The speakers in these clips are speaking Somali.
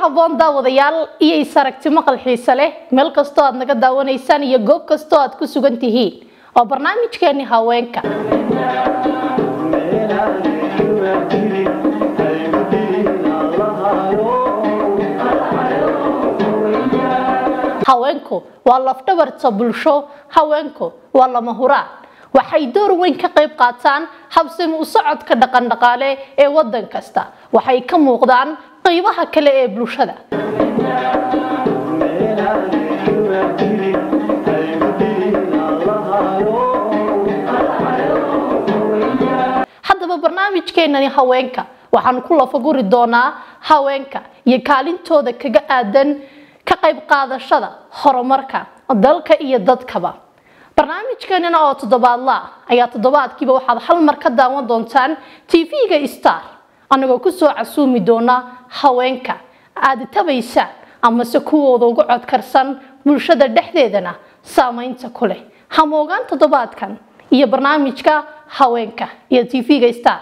haboon daawadayaal iyo is aragti maqal xiise leh meel kastoo aad naga daawanaysaan iyo goob kastoo aad ku sugan tihiin oo barnaamijkeeni haweenka haweenku waa lafdhabarta bulsho haweenku waa lama huraan waxay door weyn ka qayb qaataan habsami u socodka dhaqandhaqaale ee wadan kasta waxay ka muuqdaan qaybaha kale ee bulshada haddaba barnaamijkeenani haweenka waxaan ku lafaguri doonaa haweenka iyo kaalintooda kaga aadan ka qayb qaadashada horumarka dalka iyo dadkaba barnaamijkeenana oo toddobaadla ah ayaa toddobaadkiiba waxaad hal mar ka daawan doontaan tv-ga star anagoo kusoo casuumi doona haweenka aada tabaysaan amase kuwooda uga codkarsan bulshada dhexdeedana saameynta ku leh hamoogaan toddobaadkan iyo barnaamijka haweenka iyo tv-ga star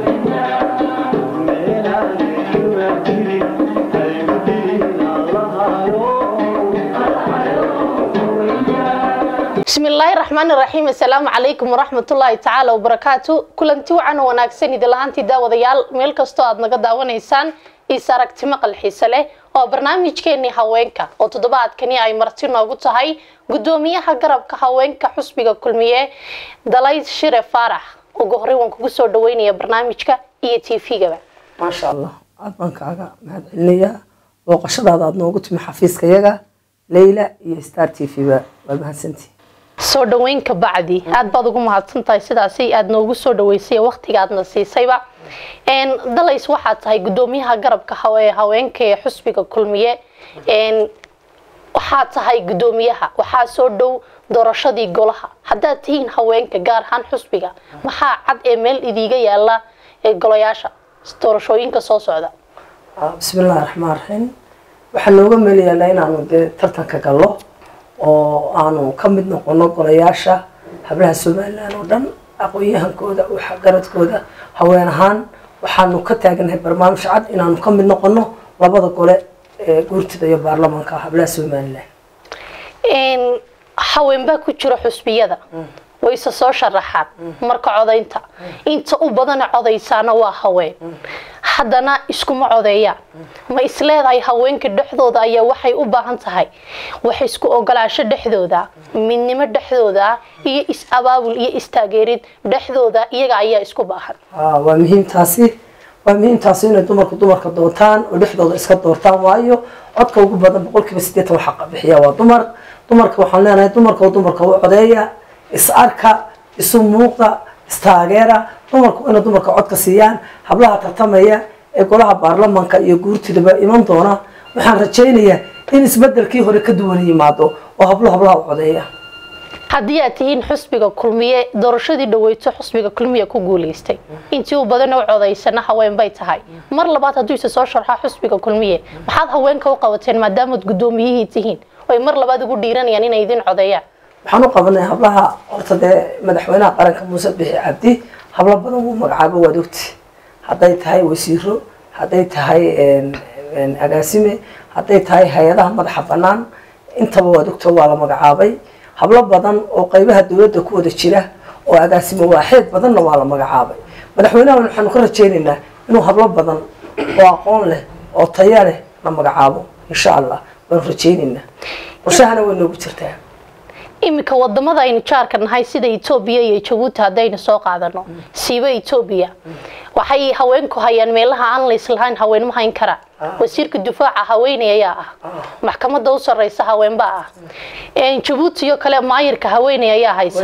bismillaahi raxmaani raxiim assalaamu calaykum waraxmatullaahi tacaala wabarakaatu kulanti wacan wanaagsan idilahaantii daawadayaal meel kastoo aad naga daawanaysaan is aragti maqal xiise leh oo barnaamijkeenii haweenka oo toddobaadkani ay marti noogu tahay gudoomiyaha garabka haweenka xusbiga kulmiye dalayd shire faarax ugu horey waan kugu soo dhaweynaya barnaamijka iyo t v-gaba maasha allah aada baan kaaga mahad celinayaa booqashadaada aada noogu timi xafiiska yaga leyla iyo star t v ba waa mahadsantii soo dhaweyn ka bacdi aada baad ugu mahadsan tahay sidaasi aada noogu soo dhaweysay waqtiga aadna siisayba dalays waxaad tahay gudoomiyaha garabka haweenka ee xusbiga kulmiye waxaad tahay gudoomiyaha waxaa soo dhow doorashadii golaha haddaad tihiin haweenka gaar ahaan xusbiga maxaa cad ee meel idiiga yaala golayaasha doorashooyinka soo socda bismillahi raxmaan raxiim waxaa nooga meel yaallaa inaanu dee tartanka gallo oo aanu ka mid noqono golayaasha hablaha somalilan oo dhan aqoon-yahankooda waxgaradkooda haween ahaan waxaanu ka taaganahay barnaamij cad inaanu ka mid noqono labada gole ee guurtida iyo baarlamaanka hablaha somalilan haween baa ku jira xusbiyada wayse soo sharaxaan marka codaynta inta u badana codaysaana waa haween haddana iskuma codeeyaan ma isleedahay haweenka dhexdooda ayaa waxay u baahan tahay wax isku ogolaasho dhexdooda midnimo dhexdooda iyo is-abaabul iyo istaageerid dhexdooda iyaga ayaa isku baahan waa muhiimtaasi waa muhiimtaasi inay dumarku dumarka doontaan oo dhexdooda iska doortaan waayo codka ugu badan boqolkiiba sideetan waxaa bixiya waa dumar dumarka waxaan leenahay dumarka oo dumarka u codeeya is arka isu muuqda istaageera dumarku inay dumarka codka siiyaan hablaha tartamaya ee golaha baarlamaanka iyo guurtidaba iman doona waxaan rajaynayaa in isbedelkii hore ka duwan yimaado oo hablo hablaha u codeeya haddii aad tihiin xusbiga kulmiye doorashadii dhaweyto xusbiga kulmiye ku guuleystay intii u badan u codaysana haween bay tahay mar labaad hadduu isa soo sharxaa xusbiga kulmiye maxaad haweenka u qabateen maadaamaad guddoomiyihii tihiin oy mar labaad ugu dhiiranayaan inay idin codeeyaan waxaan u qabanay hablaha horta dee madaxweynaha qaranka muuse bixi cabdi hablo badan wuu magacaabo waad ogti hadday tahay wasiiro hadday tahay agaasime hadday tahay hay-adaha madaxa banaan intaba waad ogto waa la magacaabay hablo badan oo qaybaha dowladda ku wada jira oo agaasime waaxeed badanna waa la magacaabay madaxweynaha waxaanu ka rajaynaynaa inuu hablo badan oo aqoon leh oo taya leh la magacaabo insha allah waanu rajaynaynaa qorshahana way noogu jirtaa iminka wadamada aynu jaarka nahay sida etoobiya iyo jabuuti haddaynu soo qaadano siiba etoobiya waxay haweenku hayaan meelaha aan layslahayn haween ma hayn karaan wasiirka difaaca haweeney ayaa ah maxkamada u sareysa haweenbaa ah jabuuti iyo kale maayirka haweeney ayaa haysa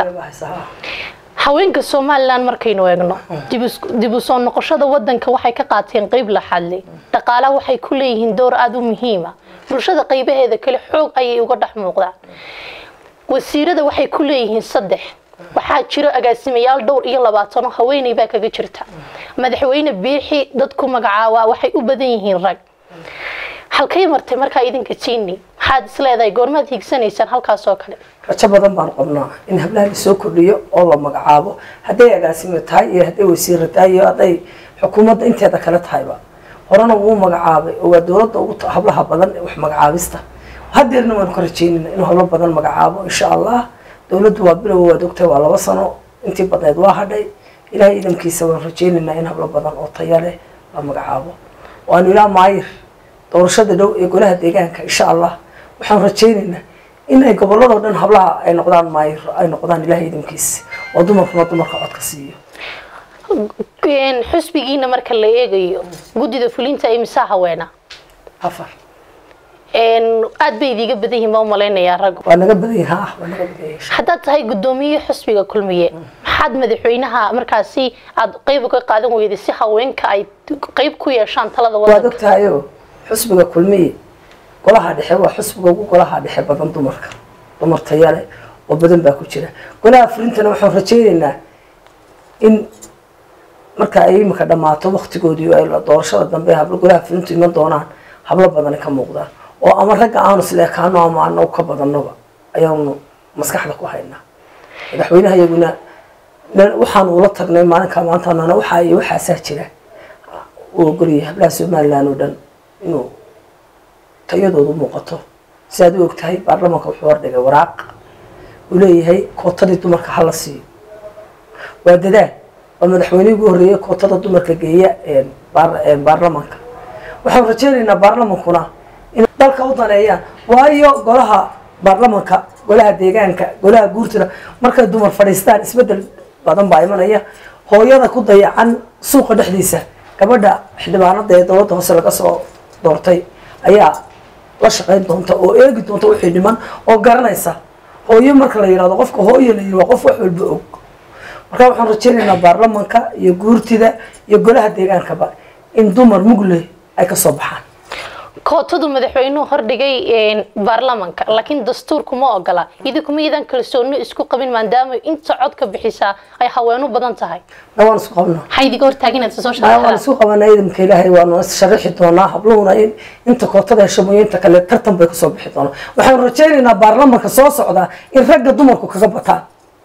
haweenka somalilan markaynu eegno dib u soo noqoshada wadanka waxay ka qaateen qeyb laxadle dhaqaalaha waxay ku leeyihiin door aada u muhiima bulshada qaybaheeda kale xoog ayay uga dhex muuqdaan wasiirada waxay ku leeyihiin saddex waxaa jiro agaasimayaal dhowr iyo labaatano haweeney baa kaga jirta madaxweyne biixi dadku magacaabaa waxay u badan yihiin rag halkay martay markaa idinka tiini maxaad isleedahay goormaad hiigsanaysaan halkaas oo kale rajo badan baan qabnaa in hablaha lasoo kordhiyo oo la magacaabo hadday agaasimo tahay iyo hadday wasiiro tahay iyo hadday xukuumadda inteeda kale tahayba horena wuu magacaabay oo waa dowladda ugu ta- hablaha badan ee wax magacaabista hadeerna waanu ka rajeynayna inuu hablo badan magacaabo insha allah dowladdu waa bilow waad ogtahay waa laba sano intii badneed waa hadhay ilaahay idamkiisa waanu rajeynaynaa in hablo badan oo taya leh la magacaabo waanu ilaa maayir doorashada dhow ee golaha deegaanka insha allah waxaan rajeynaynaa in ay goboladoo dhan hablaha ay noqdaan maayir ay noqdaan ilaahay idamkiisa oo dumarkuna dumarka codka siiyo Een, xusbigiina marka la eegayo guddida fulinta imisaa haweena afar Een, aad bay idiga badan yihiin baa u malaynayaa raggu waa naga badan yahay ha waa naga badan yahay haddaad tahay guddoomiye xusbiga kulmiye maxaad madaxweynaha markaasi aad qeyb uga qaadan weyday si haweenka ay qeyb ku yeeshaan talada waad wadanka ogtahayo xusbiga kulmiye golaha dhexe waa xusbiga ugu golaha dhexe badan dumarka dumar tayale oo badan baa ku jira golaha fulintana waxaan rajeynaynaa in marka ay imika dhammaato waktigoodii ay la- doorashada dambe hablo golaha fulintu iman doonaan hablo badani ka muuqdaan oo ama ragga aanu isleekaano ama anagu ka badanoba ayaanu maskaxda ku haynaa madaxweynaha iyaguna na- waxaan ula tagnay maalinka maanta nana waxaa iyo waxaasaa jira uu ogolyahay hablaha somaliland oo dhan inuu tayadoodu muuqato si aad u ogtahay baarlamaanka wuxuu hordhigay waraaq uu leeyahay kootadii dumarka hala siiyo waa dadaal waa madaxweynihii ugu horreeyay kootada dumarka geeya een, baar- een, baarlamaanka waxaan rajeynaynaa baarlamankuna in dalka u daneeyaan waayo golaha baarlamanka golaha deegaanka golaha guurtida markay dumar fadhiistaan isbedel badan baa imanaya hooyada ku dayacan suuqa dhexdiisa gabadha xildhibaanada ee dowladda hoose laga soo doortay ayaa la shaqayn doonta oo eegi doonta wixii dhiman oo garanaysa hooyo marka la yidhahdo qofka hooyo la yidhi waa qof wax walba og marka waxaan rajeynaynaa baarlamanka iyo guurtida iyo golaha deegaankaba in dumar mugle ay kasoo baxaan kootadu madaxweynuhu hordhigay een, baarlamanka laakiin dastuurku ma ogola idinkuma idan kalsooni isku qabin maadaama inta cod ka bixisaa ay haweenu badan tahay na waan isku qabnaa maxaa idiga hortaagan inaad soo maya waan sharaxdaan isku qabanaa idamka ilaahay waanu sharaxi doonaa habluhuna in inta kootada hesho mooye inta kale tartan bay kasoo bixi doonaa waxaan rajeynaynaa baarlamanka soo socda in ragga dumarku kaga bataan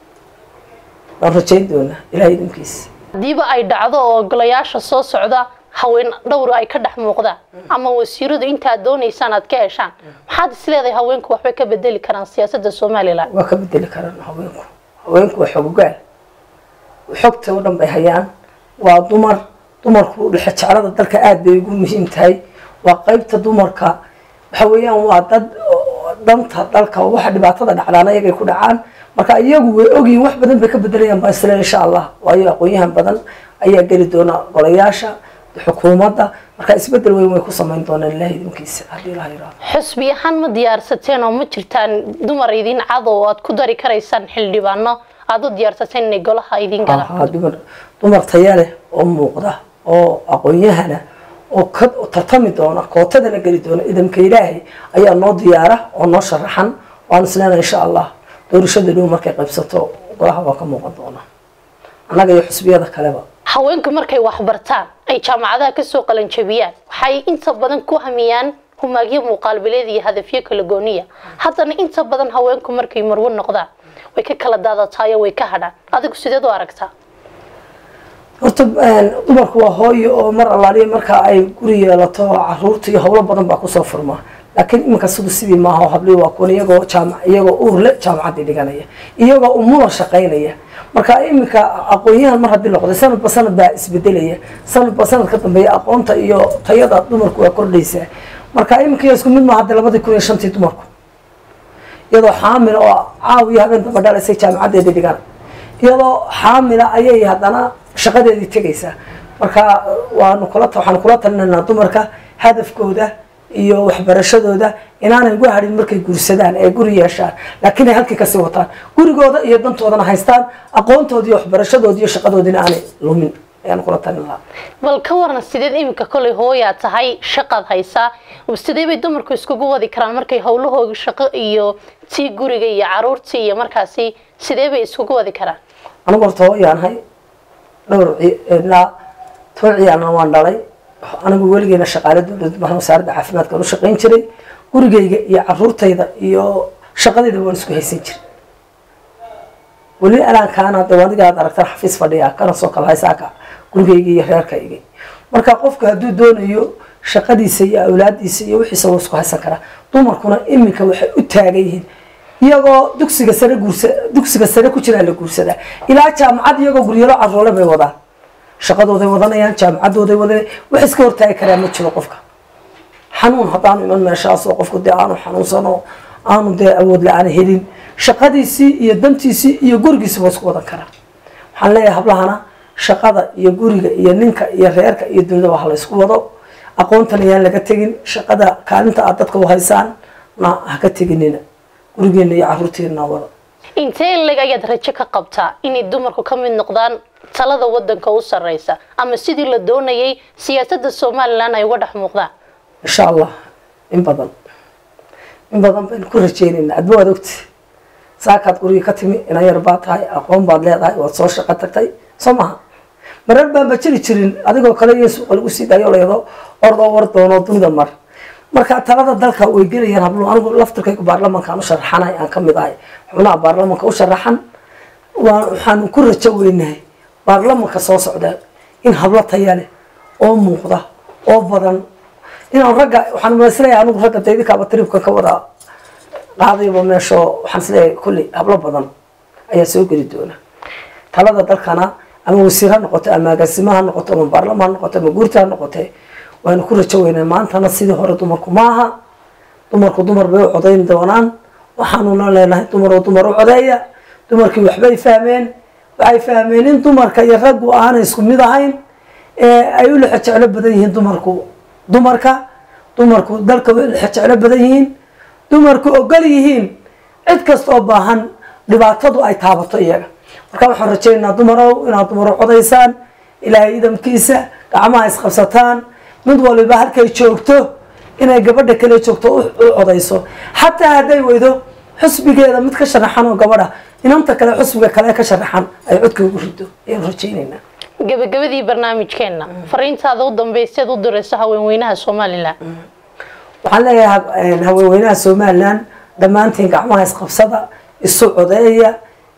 waan rajeyn doonaa ilaahay idamkiisa hadiiba ay dhacdo oo golayaasha soo socda haween dhowr ay ka dhex muuqdaan ama wasiiradu intaad doonaysaan aad ka heshaan maxaad isleedahay haweenku waxbay ka bedeli karaan siyaasadda somalilan waa ka bedeli karaan haweenku haweenku waa xogogaal xogta oo dhan bay hayaan waa dumar dumarku dhexe jeclada dalka aada bay ugu muhiim tahay waa qeybta dumarka waxa weeyaan waa dad oo danta dalka waxa dhibaatada dhacdaan ayagay ku dhacaan marka iyagu way ogyihiin wax badan bay ka bedelayaan baa isle insha allah waayo aqoon-yahan badan ayaa geli doona golayaasha xukuumadda marka isbedel weyn way ku samayn doonaan ilaahay idinkiisa haddii ilaha yiraahdo xusbi ahaan ma diyaarsateen oo ma jirtaan dumar idin cad oo aad ku dari karaysaan xildhibaano aad u diyaarsateen inay golaha idin galaan haa dumar dumar taya leh oo muuqda oo aqoon-yahana oo ka tartami doona kootadana geli doona idamka ilaahay ayaa noo diyaara oo noo sharaxan waan isleena insha allah doorashada dhow markay qaybsato golaha waa ka muuqan doona annaga iyo xusbiyada kaleba haweenku markay waxbartaan ay jaamacadaha kasoo qalanjabiyaan waxay inta badan ku hamiyaan humaagyo muuqaalbileed iyo hadafyo kala gooniya haddana inta badan haweenku markay marwo noqdaan way ka kala daadatayo way ka hadhaan adigu sideed u aragtaa horta dumarku waa hooyo oo mar allaaliya marka ay guri yeelato caruurta iyo howlo badan baa kusoo furmaa laakiin iminka sidu sidii maaha oo hablii waa kuwan iyagoo jaamac iyagoo uurle jaamacaddii dhiganaya iyagoo umuna shaqaynaya marka iminka aqoon-yahan mar haddii noqday sanadba sanad baa isbedelaya sanadba sanad ka dambeeya aqoonta iyo tayada dumarku waa kordhaysaa marka iminka iyo isku mid maaha hadda labadii kun iyo shantii dumarku iyadoo xaamila oo caawiya habeen damba dhalaysay jaamacaddeedii dhigan iyadoo xaamila ayay haddana shaqadeedii tegaysaa marka waanu kula waxaanu kula talinaynaa dumarka hadafkooda iyo waxbarashadooda inaanay uga hadhin markay guursadaan ee guri yeeshaan laakiin ay halkii kasii wataan gurigooda iyo dantoodana haystaan aqoontooda iyo waxbarashadooda iyo shaqadoodina aanay lumin ayaanu kula talin lahaa bal ka waran sideed iminka kolay hooyaa tahay shaqaad haysaa sidee bay dumarku iskugu wadi karaan markay howlahooga shaqo iyo tii guriga iyo caruurtii iyo markaasi sidee bay iskugu wadi karaan anigu horta hooyaanahay dhowr ilaa toban ciyaalna waan dhalay anigu weligeena shaqaale dowlad mahan wasaaradda caafimaadka u shaqayn jiray gurigayga iyo caruurtayda iyo shaqadayda waan isku haysan jiray weli alaankaana de adiga aad aragtaan xafiis fadhiya kana soo kala haysaaka gurigayga iyo reerkayga marka qofku hadduu doonayo shaqadiisa iyo awlaadiisa iyo wixiisa wuu isku haysan karaa dumarkuna iminka waxay u taagan yihiin iyagoo dugsiga sare guursa dugsiga sare ku jiraa la guursadaa ilaa jaamacad iyagoo guryalo caroole bay wadaan shaqadooday wadanayaan jaamacadooday wadanayaan wax iska hortaagi karaa ma jiro qofka xanuun haddaanu iman meeshaasoo qofku dee aanu xanuunsano aanu dee awood la-aan helin shaqadiisii iyo dantiisii iyo gurigiisi waa isku wadan karaa waxaan leeyahay hablahana shaqada iyo guriga iyo ninka iyo reerka iyo dunidaba ha la ysku wado aqoontan ayaan laga tegin shaqada kaalinta aad dadka u haysaan na ha ka teginina gurigeena iyo caruurteena wada intee leg ayaad rajo ka qabtaa inay dumarku ka mid noqdaan talada wadanka u sareysa ama sidii la doonayay siyaasadda somalilan ay uga dhex muuqdaan insha allah in badan in badan baynu ku rajeynaynaa adba waad ogti saakaad guriga ka timi ina yar baa tahay aqoon baad leedahay waad soo shaqo tagtay soo maha marar baan ba jiri jirin adigoo kale iyo suuqa lagu sii daayo leedo ordoo war doono dunida mar marka talada dalka way gelayaan hablo anigu laftirkaygu baarlamankaan u sharaxanay aan kamid ahay xubnaha baarlamanka u sharaxan waa waxaanu ku rajo weynahay baarlamanka soo socda in hablo taya leh oo muuqda oo badan inaan ragga waxaan masleeyahay anigu ragga daydikaaba tribkan ka wada qaadayba meesho waxaan isleeyahay kulli hablo badan ayaa soo geli doona talada dalkana ama wasiir ha noqoto ama agaasimo ha noqoto ama baarlama ha noqoto ama guurta ha noqote waanu ku rajo weynaa maantana sidii hore dumarku maaha dumarku dumar bay u codayn doonaan waxaanuna leenahay dumar oo dumar u codeeya dumarkii waxbay fahmeen waxay fahmeen in dumarka iyo raggu aanay isku mid ahayn ee ay u lexe jeclo badan yihiin dumarku dumarka dumarku dalka way lexe jeclo badan yihiin dumarku ogol yihiin cid kasta oo baahan dhibaatadu ay taabato iyaga marka waxaan rajaynaynaa dumarow inaad dumaro codaysaan ilaahay idamkiisa gacmaha isqabsataan mid waliba halkay joogto inay gabadha kale joogto u codayso xataa hadday weydo xusbigeeda mid ka sharaxan oo gabadha inanta kale xusbiga kale ka sharaxan ay codka ugu rido ayaan rajaynaynaa gabagabadii barnaamijkeena fariintaada u dambeyseed u dirayso haweenweynaha somalilan waxaan leeyahay haweenweynaha somalilan dhammaantiin gacmaha isqabsada isu codeeya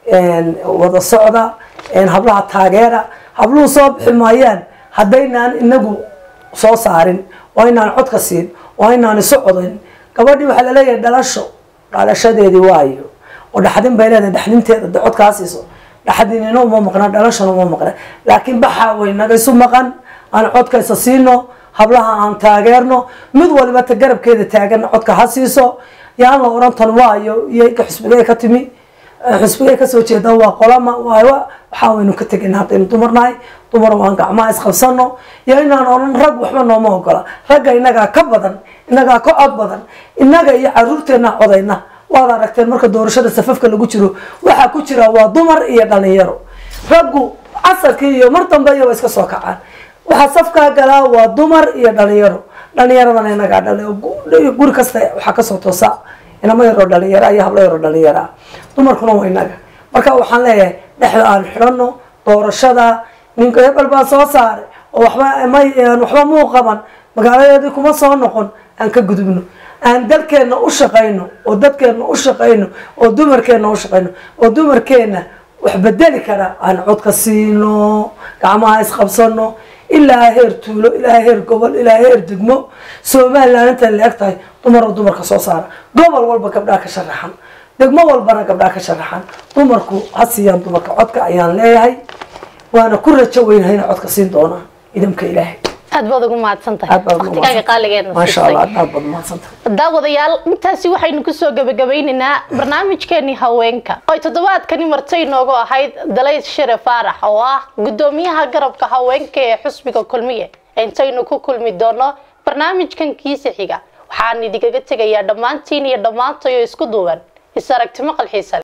wada socda hablaha taageera habluhu soo bixi maayaan haddaynaan inagu soo saarin waa inaan codka siin waa inaan isu codayn gabadhii waxaa laleeyahay dhalasho dhalashadeedii waayo oo dhaxdin bay leedahay dhaxdinteeda de codkaa siiso dhaxdinina uma maqna dhalashana uma maqna laakiin baxaa way naga isu maqan aan codka isa siino hablaha aan taageerno mid waliba ta garabkeeda taagan codka ha siiso yaan la oran tan waayo iyo xusbigay ka timi xusbigay kasoo jeeda waa qolama waayo waxaa waynu ka tegin haddaynu dumarnahay dumar waan gacmaha isqabsano iyo inaan oran rag waxba nooma ogola ragga inagaa ka badan inagaa ka cod badan inaga iyo caruurteena codayna waad aragteen marka doorashada safafka lagu jiro waxaa ku jira waa dumar iyo dhalinyaro raggu casarkii iyo mar dambe iyo waa iska soo kacaan waxaa safkaa galaa waa dumar iyo dhalinyaro dhalinyaradana inagaa dhali guri kasta waxaa kasoo toosa inama yaroo dhalinyara iyo hablo yaroo dhalinyara dumarkuna waa inaga marka waxaan leeyahay dhexda aan xidhano doorashada ninka hebel baa soo saaray oo waxba may waxba muu qaban magaaladeedii kuma soo noqon aan ka gudubno aan dalkeena u shaqayno oo dadkeena u shaqayno oo dumarkeena u shaqayno oo dumarkeena wax bedeli kara aan codka siino gacmaha isqabsano ilaa heer tuulo ilaa heer gobol ilaa heer degmo somalilan inta la eg tahay dumar oo dumarka soo saara gobol walba gabdhaha ka sharaxan degmo walbana gabdhaha ka sharaxan dumarku ha siiyaan dumarka codka ayaan leeyahay waana ku rajo weynahay inay codka siin doonaan idamka ilaahay aad baad ugu mahadsan tahay aad baad ugu waqtigaaga mahadsan- qaaligeedna maasha siisay. allah aad baad mahadsan tahay daawadayaal intaasi waxaynu kusoo gabagabeynaynaa barnaamijkeenii haweenka oy toddobaadkani martay inoogu ahayd dalays shere faarax oo ah gudoomiyaha garabka haweenka ee xusbiga kulmiye intaynu ku kulmi doono barnaamijkan kiisa xiga waxaan idinkaga tegayaa dhammaantiin iyo dhammaantayo isku duuban is aragtimo qalxiisa